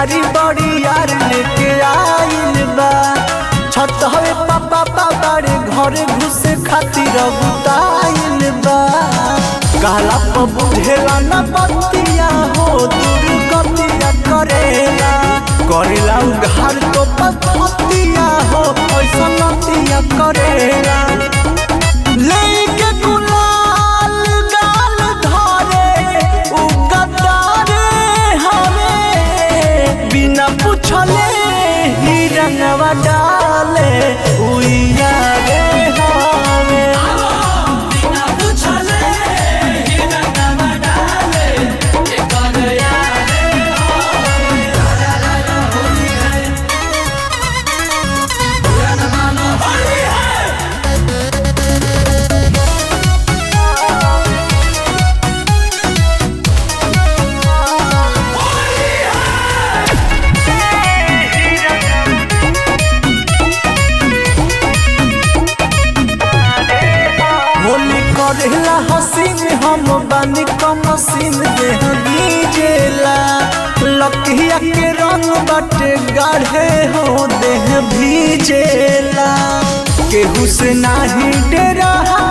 पिचकारी बड़ी यार लेके आइल बा छत हवे पापा पापारे घरे घुसे खातिर बुताइल बा कहला पर बुझेला न बतिया हो दुर्गतिया करेला करेला उघार तो पतिया हो ऐसा नतिया करेला लेके गुलाल गाल धरे उ गद्दारे हवे बिना पूछले ही रंगवा डाले उइया रे हवे बिना पूछले ही रंगवा डाले एकर यारे होवे ला ला ला होली है बुरा न मानो होली है होली करेला हसीन हम बानी कम सीन देह गीजेला लकिया के रंग बाटे गाढ़े हो देह भीजेला केहू से नाही डेरा